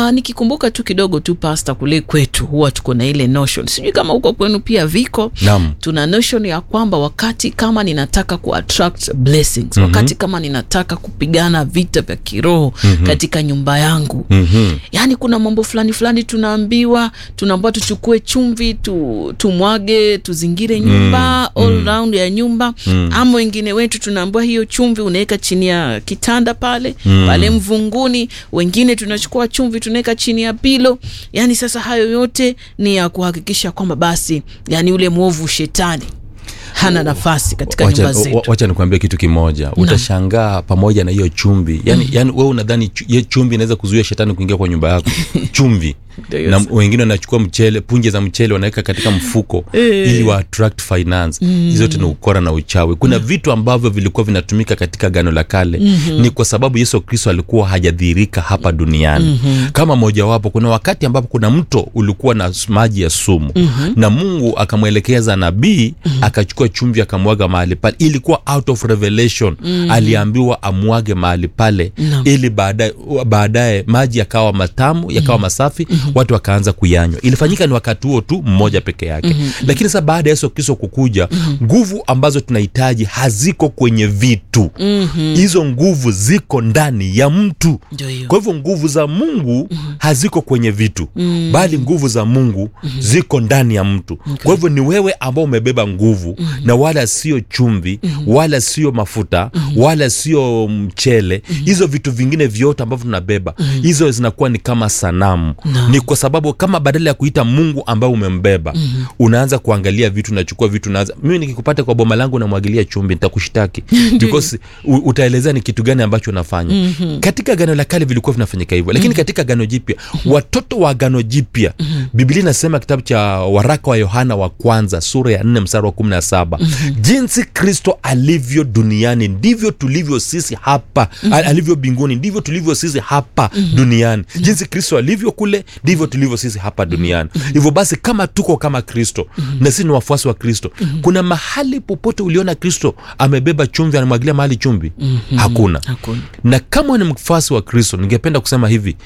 Uh, nikikumbuka tu kidogo tu pasta, kule kwetu huwa tuko na ile notion, sijui kama huko kwenu pia viko. Naam. Tuna notion ya kwamba wakati kama ninataka ku attract blessings, wakati kama ninataka kupigana vita vya kiroho katika nyumba yangu Mhm. yaani kuna mambo fulani fulani tunaambiwa tunaambiwa tuchukue chumvi tu, tumwage tuzingire nyumba all round ya nyumba ama wengine wetu tunaambiwa hiyo chumvi unaweka chini ya kitanda pale pale mvunguni wengine tunachukua chumvi tunaweka chini ya pilo yaani sasa hayo yote ni ya kuhakikisha kwamba basi yani ule mwovu shetani hana nafasi katika Wacha- nyumba wa- zetu wacha nikuambia kitu kimoja utashangaa pamoja na hiyo chumvi yani, yani wewe unadhani chu- hiyo chumvi inaweza kuzuia shetani kuingia kwa nyumba yako chumvi Ndio hiyo na sasa. wengine wanachukua mchele punje za mchele wanaweka katika mfuko ili wa attract finance hizo zote ni ukora na uchawi kuna vitu ambavyo vilikuwa vinatumika katika gano la kale ni kwa sababu yesu kristo alikuwa hajadhihirika hapa duniani kama mojawapo kuna wakati ambapo kuna mto ulikuwa na s- maji ya sumu na mungu akamwelekeza nabii akachukua chumvi akamwaga mahali pale ilikuwa out of revelation aliambiwa amwage mahali pale Naam. ili baadaye baadaye maji yakawa matamu yakawa masafi watu wakaanza kuyanywa ilifanyika ni wakati huo tu mmoja peke yake lakini sasa baada ya yesu kristo kukuja nguvu ambazo tunahitaji haziko kwenye vitu hizo nguvu ziko ndani ya mtu Ndio hiyo. kwa hivyo nguvu za mungu haziko kwenye vitu bali nguvu za mungu ziko ndani ya mtu kwa hivyo ni wewe ambao umebeba nguvu na wala sio chumvi wala sio mafuta wala sio mchele hizo vitu vingine vyote ambavyo tunabeba hizo zinakuwa ni kama sanamu ni kwa sababu kama badala ya kuita mungu ambaye umembeba unaanza kuangalia vitu unachukua vitu unaanza mimi nikikupata kwa boma langu namwagilia chumvi nitakushtaki because u- utaelezea ni kitu gani ambacho unafanya katika gano la kale vilikuwa vinafanyika hivyo lakini katika gano jipya watoto wa gano jipya biblia inasema kitabu cha waraka wa yohana wa kwanza sura ya 4 mstari wa 17 jinsi kristo alivyo duniani ndivyo tulivyo sisi hapa al- alivyo mbinguni ndivyo tulivyo sisi hapa duniani jinsi kristo alivyo kule ndivyo tulivyo sisi hapa duniani hivyo basi kama tuko kama kristo na sisi ni wafuasi wa kristo kuna mahali popote uliona kristo amebeba chumvi anamwagilia mahali chumvi hakuna Hakuna. na kama ni mfuasi wa kristo ningependa kusema hivi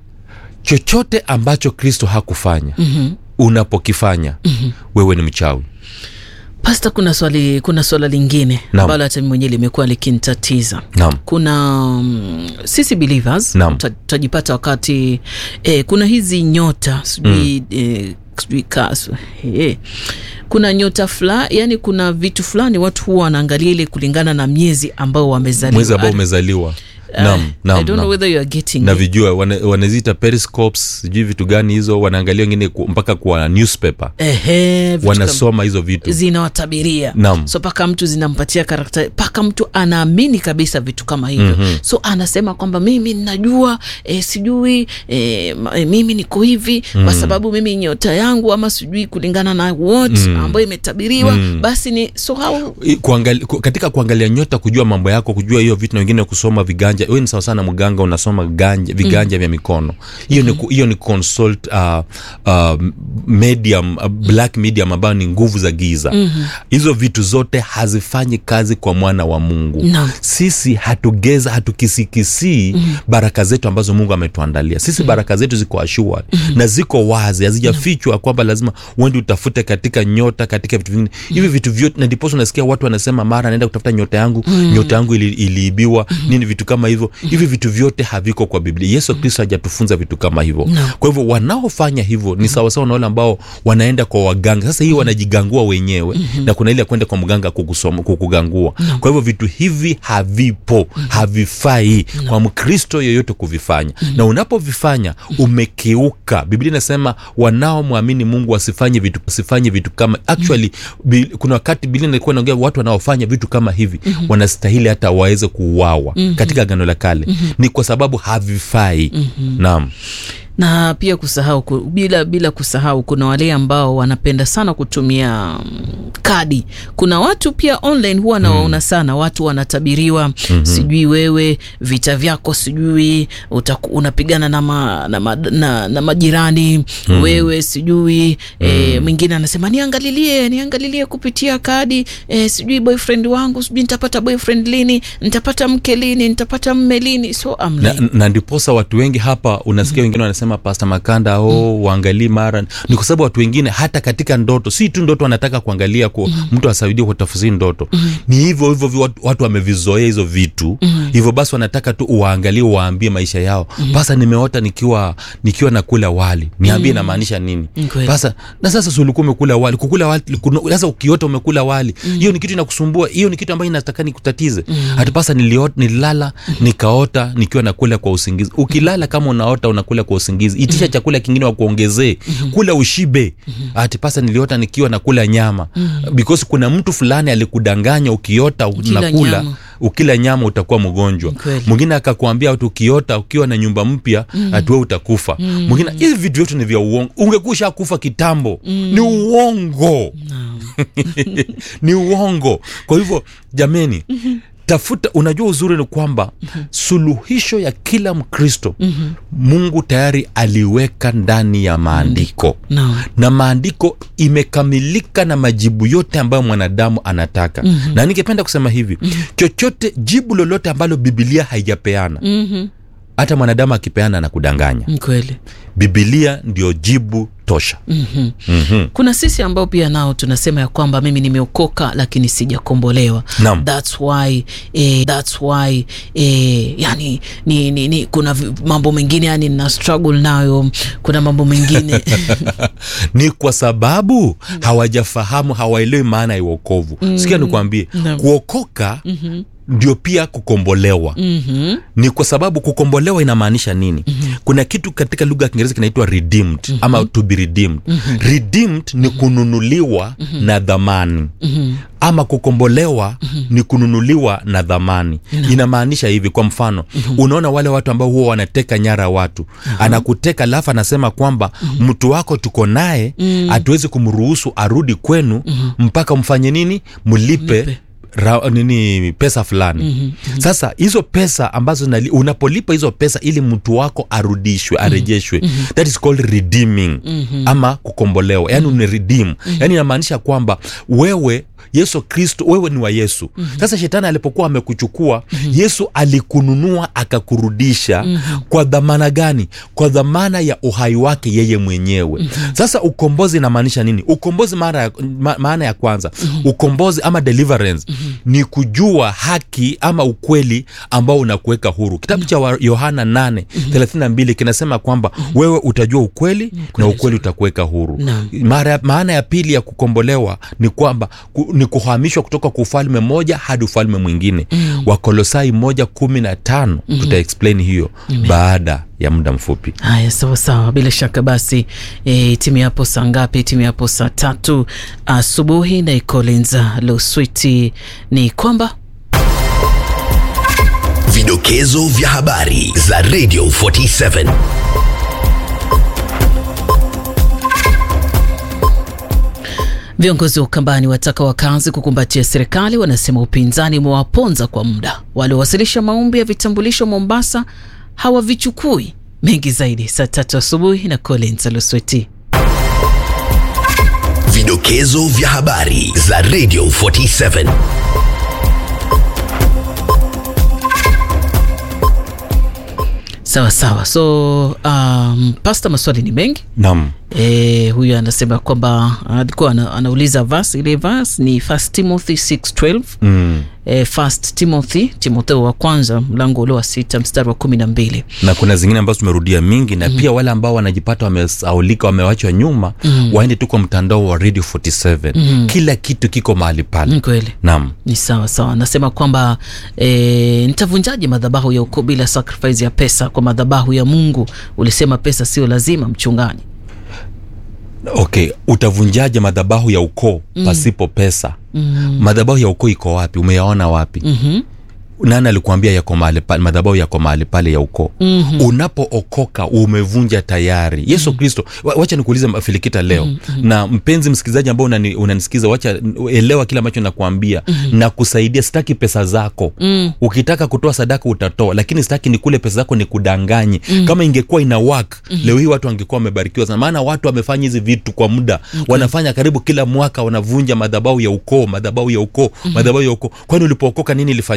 chochote ambacho kristo hakufanya mm-hmm. unapokifanya mm-hmm. wewe ni mchawi Pasta, kuna swali kuna swala lingine Naam. ambalo hata mimi mwenyewe limekuwa likinitatiza. Naam. Kuna mm, sisi believers Naam. tuta- tutajipata wakati eh, kuna hizi nyota sijui eh, sijui kas eh, kuna nyota fulani, yani kuna vitu fulani watu huwa wanaangalia ile kulingana na miezi ambao wamezaliwa. mwezi ambao I- umezaliwa I- naam, I naam, don't know naam. whether you are getting na it. vijua wana- wanaziita periscopes sijui vitu gani hizo wanaangalia wengine ku- mpaka kwa newspaper Ehe, vitu kama- wanasoma hizo vitu zinawatabiria Naam. so mpaka mtu zinampatia karakta mpaka mtu anaamini kabisa vitu kama hivyo mm-hmm. so anasema kwamba mimi ninajua e, sijui e, ma- e, mimi niko hivi mm. kwa sababu mimi nyota yangu ama sijui kulingana na what mm. ambayo imetabiriwa mm. basi ni so how I- kuangali, ku- katika kuangalia nyota kujua mambo yako kujua hiyo vitu na wengine kusoma viganja wewe ni sawa sana mganga unasoma ganja, viganja vya mikono hiyo ni ku- hiyo ni consult uh, uh, medium uh, black medium ambayo ni nguvu za giza hizo vitu zote hazifanyi kazi kwa mwana wa mungu Naam. sisi hatugeza hatukisikisii baraka zetu ambazo mungu ametuandalia sisi baraka zetu ziko ashua na ziko wazi hazijafichwa kwamba lazima uende utafute katika nyota katika vitu vingine hivi vitu vyote na ndiposa unasikia watu wanasema mara naenda kutafuta nyota yangu nyota yangu ili, iliibiwa nini vitu kama hivyo hivi vitu vyote haviko kwa biblia yesu kristo hajatufunza vitu kama hivyo kwa hivyo wanaofanya hivyo ni sawasawa na wale ambao wanaenda kwa waganga sasa hii wanajigangua wenyewe na kuna ile ya kwenda kwa mganga kukusoma, kukugangua kwa hivyo vitu hivi havipo havifai kwa mkristo yoyote kuvifanya na unapovifanya umekiuka biblia inasema wanaomwamini mungu wasifanye vitu wasifanye vitu kama actually bi, kuna wakati biblia ilikuwa inaongea watu wanaofanya vitu kama hivi wanastahili hata waweze kuuawa katika gano la kale ni kwa sababu havifai naam na pia kusahau ku- bila bila kusahau kuna wale ambao wanapenda sana kutumia mm, kadi kuna watu pia online huwa nawaona sana watu wanatabiriwa mm-hmm. sijui wewe vita vyako sijui utaku, unapigana na, ma, na, ma, na, na majirani mm. wewe sijui mm. e, mwingine anasema niangalilie niangalilie kupitia kadi e, sijui boyfriend wangu sijui nitapata boyfriend lini nitapata mke lini nitapata mme lini so I'm na, like, na ndiposa watu wengi hapa unasikia wengine wanasema wanasema pasta makanda o uangalii mara ni kwa sababu watu wengine hata katika ndoto si tu ndoto wanataka kuangalia ku, mtu asaidie kutafsiri ndoto ni hivyo hivyo vi- watu, watu wamevizoea hizo vitu hivyo basi wanataka tu uwaangalie uwaambie maisha yao pasa nimeota nikiwa nikiwa nakula wali niambie inamaanisha nini Ni kweli. sasa na sasa si ulikuwa umekula wali kukula wali kuna- sasa ukiota umekula wali hiyo ni kitu inakusumbua hiyo ni kitu ambayo inataka nikutatize hata pasa niliota, nililala nikaota nikiwa nakula kwa usingizi ukilala kama unaota unakula kwa usingizi itisha chakula kingine wakuongezee kula ushibe hati pasa niliota nikiwa nakula nyama because kuna mtu fulani alikudanganya ukiota Ukila unakula nyama. ukila nyama utakuwa mgonjwa Kweli. mwingine akakwambia ati ukiota ukiwa na nyumba mpya ati wewe utakufa mwingine hivi vitu vyote ni vya uongo ungekusha kufa kitambo ni uongo ni uongo kwa hivyo jameni tafuta unajua uzuri ni kwamba suluhisho ya kila mkristo mungu tayari aliweka ndani ya maandiko Naam. na maandiko imekamilika na majibu yote ambayo mwanadamu anataka mm-hmm. na ningependa kusema hivi mm-hmm. chochote jibu lolote ambalo bibilia haijapeana Mhm. hata mwanadamu akipeana na kudanganya Ni kweli bibilia ndio jibu tosha Mhm. mm-hmm. kuna sisi ambao pia nao tunasema ya kwamba mimi nimeokoka lakini sijakombolewa Naam. thats why eh, thats why eh, yani ni, ni, ni, kuna vi- mambo mengine yani nina struggle nayo kuna mambo mengine ni kwa sababu hawajafahamu hawaelewi maana ya uokovu mm. sikia nikwambie Naam. kuokoka mm-hmm ndio pia kukombolewa Mhm. ni kwa sababu kukombolewa inamaanisha nini mm-hmm. kuna kitu katika lugha ya kiingereza kinaitwa redeemed mm-hmm. ama to be redeemed mm-hmm. redeemed ni kununuliwa mm-hmm. na dhamani mm-hmm. ama kukombolewa mm-hmm. ni kununuliwa na dhamani mm-hmm. inamaanisha hivi kwa mfano mm-hmm. unaona wale watu ambao huwa wanateka nyara watu uh-huh. anakuteka alafu anasema kwamba mm-hmm. mtu wako tuko naye hatuwezi kumruhusu arudi kwenu mm-hmm. mpaka mfanye nini mlipe, Mlipe. ra, nini pesa fulani mm-hmm. sasa hizo pesa ambazo nali, unapolipa hizo pesa ili mtu wako arudishwe arejeshwe mm-hmm. that is called redeeming mm-hmm. ama kukombolewa yani mm-hmm. redeem mm-hmm. yani inamaanisha kwamba wewe yesu kristo wewe ni wa yesu mm-hmm. sasa shetani alipokuwa amekuchukua mm-hmm. yesu alikununua akakurudisha mm-hmm. kwa dhamana gani kwa dhamana ya uhai wake yeye mwenyewe mm-hmm. sasa ukombozi inamaanisha nini ukombozi mara ya, ma, maana ya kwanza mm-hmm. ukombozi ama deliverance mm-hmm. ni kujua haki ama ukweli ambao unakuweka huru kitabu cha wa- yohana 8 mm-hmm. 32 kinasema kwamba mm-hmm. wewe utajua ukweli na ukweli utakuweka huru Naam. mara, maana ya pili ya kukombolewa ni kwamba ku, ni kuhamishwa kutoka kwa ufalme moja hadi ufalme mwingine mm. wakolosai moja kumi na tano mm. tuta explain hiyo baada ya muda mfupi haya sawa sawa bila shaka basi e, timu yapo saa ngapi timu yapo saa tatu asubuhi na ikolenza loswiti ni kwamba Vidokezo vya habari za Radio 47. Viongozi wa Ukambani wataka wakazi kukumbatia serikali, wanasema upinzani umewaponza kwa muda. Waliowasilisha maombi ya vitambulisho Mombasa hawavichukui. Mengi zaidi saa tatu asubuhi na Collins Lusweti. Vidokezo vya habari za Radio 47. Sawa sawa, so um, pasta, maswali ni mengi nam E, huyu anasema kwamba alikuwa ana, anauliza verse ile verse ni First Timothy 6:12 mm. e, First Timothy Timotheo wa kwanza mlango ule wa sita mstari wa kumi na mbili na kuna zingine ambazo tumerudia mingi na mm. pia wale ambao wanajipata wamesaulika wamewachwa nyuma mm. waende tu kwa mtandao wa radio 47 mm. kila kitu kiko mahali pale Ni kweli nam ni sawa sawa. Anasema kwamba e, nitavunjaje madhabahu ya ukoo bila sacrifice ya pesa kwa madhabahu ya Mungu? Ulisema pesa sio lazima, mchungaji. okay utavunjaje madhabahu ya ukoo mm. pasipo pesa mm. madhabahu ya ukoo iko wapi umeyaona wapi mm-hmm. nani alikuambia yako mahali pale madhabahu yako mahali pale ya ukoo mm-hmm. unapookoka umevunja tayari yesu mm-hmm. kristo wa- wacha nikuulize filikita leo mm-hmm. na mpenzi msikilizaji ambao unani, unanisikiza wacha elewa kile ambacho nakuambia mm-hmm. na kusaidia sitaki pesa zako mm. ukitaka kutoa sadaka utatoa lakini sitaki ni kule pesa zako ni kudanganye mm. kama ingekuwa ina work mm-hmm. leo hii watu wangekuwa wamebarikiwa sana maana watu wamefanya hizi vitu kwa muda okay. wanafanya karibu kila mwaka wanavunja madhabahu ya ukoo madhabahu ya ukoo mm-hmm. madhabahu ya ukoo kwani ulipookoka nini ilifanyika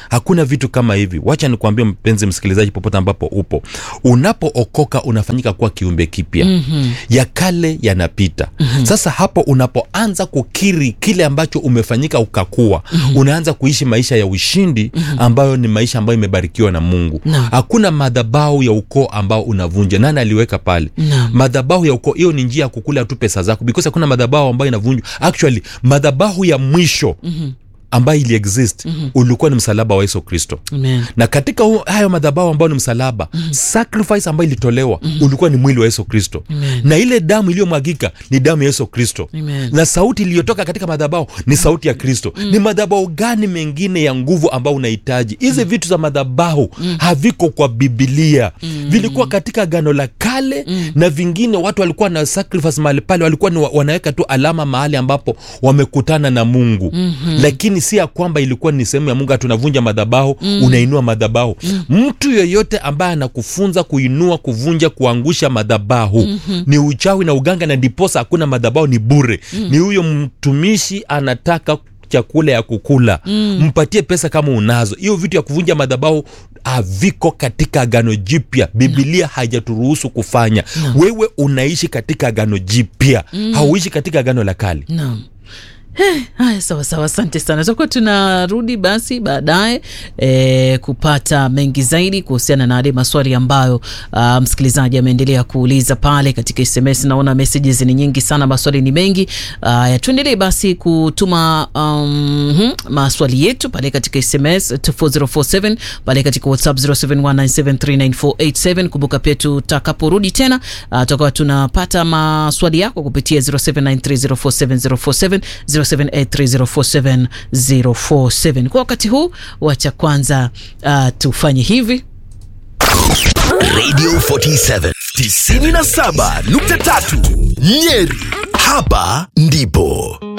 hakuna vitu kama hivi wacha nikuambie mpenzi msikilizaji popote ambapo upo unapookoka unafanyika kuwa kiumbe kipya mm-hmm. ya kale yanapita mm-hmm. sasa hapo unapoanza kukiri kile ambacho umefanyika ukakua mm-hmm. unaanza kuishi maisha ya ushindi mm-hmm. ambayo ni maisha ambayo imebarikiwa na mungu Naam. hakuna madhabau ya ukoo ambao unavunja nani aliweka pale Naam. madhabahu ya ukoo hiyo ni njia ya kukula tu pesa zako because hakuna madhabahu ambayo inavunjwa actually madhabahu ya mwisho mm-hmm. ambayo ili exist mm-hmm. ulikuwa ni msalaba wa yesu kristo Amen. na katika hu- hayo madhabahu ambayo ni msalaba mm-hmm. sacrifice ambayo ilitolewa mm-hmm. ulikuwa ni mwili wa yesu kristo Amen. na ile damu iliyomwagika ni damu ya yesu kristo Amen. na sauti iliyotoka katika madhabahu ni sauti ya kristo mm. ni madhabahu gani mengine ya nguvu ambao unahitaji hizi mm. vitu za madhabahu mm. haviko kwa bibilia mm. vilikuwa katika gano la kale mm. na vingine watu walikuwa na sacrifice mahali pale walikuwa ni wa- wanaweka tu alama mahali ambapo wamekutana na mungu mm-hmm. lakini si ya kwamba ilikuwa ni sehemu ya mungu ati unavunja madhabahu mm. unainua madhabahu mm. mtu yoyote ambaye anakufunza kuinua kuvunja kuangusha madhabahu mm-hmm. ni uchawi na uganga na ndiposa hakuna madhabahu ni bure mm. ni huyo mtumishi anataka chakula ya kukula mm. mpatie pesa kama unazo hiyo vitu ya kuvunja madhabahu haviko katika agano jipya bibilia haijaturuhusu kufanya wewe unaishi katika agano jipya mm. hauishi katika agano la kale Naam. Eh, haya sawa sawa asante sana tutakuwa tunarudi basi baadaye e, kupata mengi zaidi kuhusiana na yale maswali ambayo uh, msikilizaji ameendelea kuuliza pale katika sms naona messages ni nyingi sana maswali ni mengi uh, tuendelee basi kutuma um, hmm, maswali yetu pale katika sms 24047 pale katika whatsapp 0719739487 kumbuka pia tutakaporudi tena uh, tutakuwa tunapata maswali yako kupitia 0793047047 0783047047 kwa wakati huu wacha kwanza uh, tufanye hivi Radio 47 97.3 Nyeri. Hapa ndipo